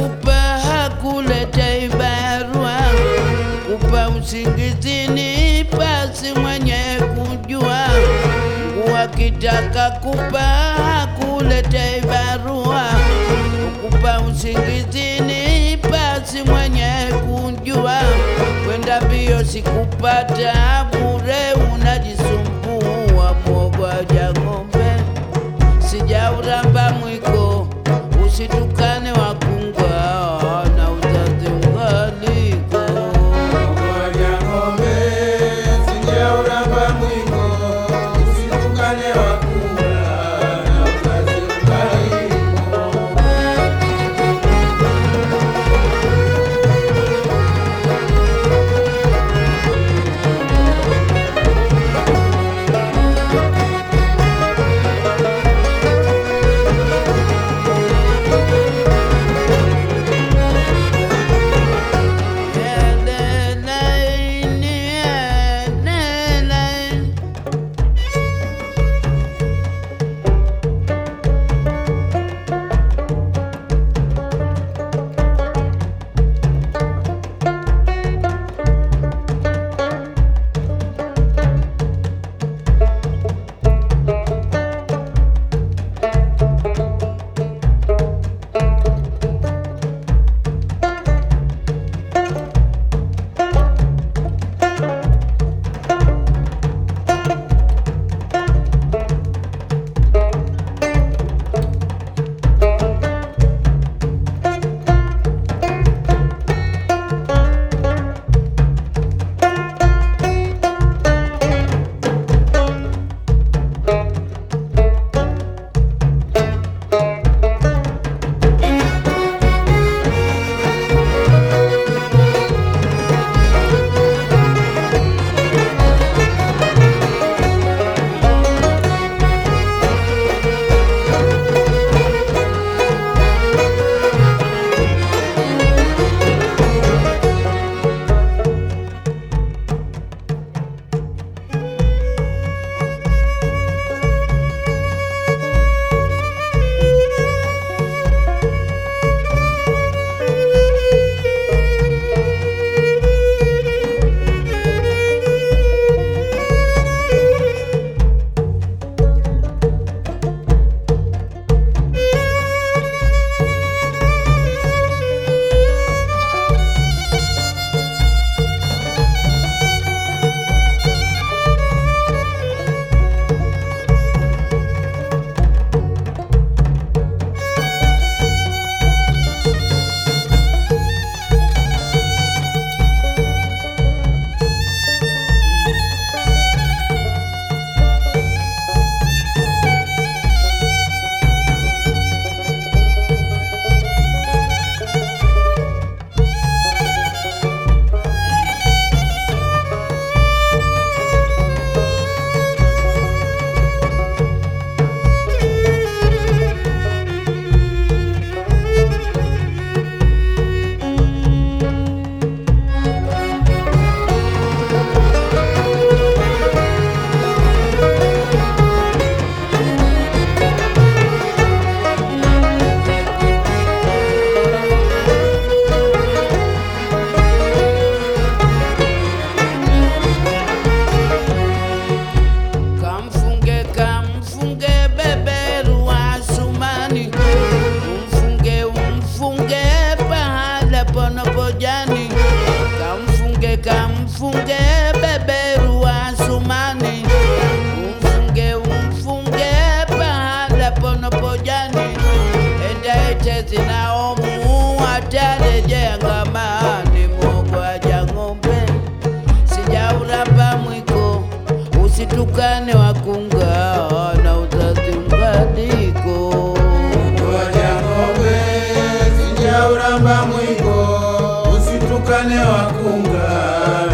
kupa hakuletea barua, kupa usingizini pasi mwenye kujua. Mungu akitaka kupa hakuletea barua, kupa usingizini pasi mwenye kujua. Kwenda mbio sikupata bure, unajisumbua mwogoja ng'ombe sijauramba mwiko, usitukane wakungwa na uzazi ungaliko. Ngoja ng'ombe, sijauramba mwiko, usitukane wakula na uzazi ungaliko. Kamfunge, kamfunge beberu wa Sumani, umfunge, umfunge pahala panapojani. Kamfunge, kamfunge beberu wa Sumani, umfunge, umfunge pahala panapojani. Enda echezi naomu atarejea ngamani, mogwaja ng'ombe sijauramba mwiko usitukane wakunga na uzazi ungaliko. Ngoja ng'ombe, sijauramba mwiko, usitukane wakunga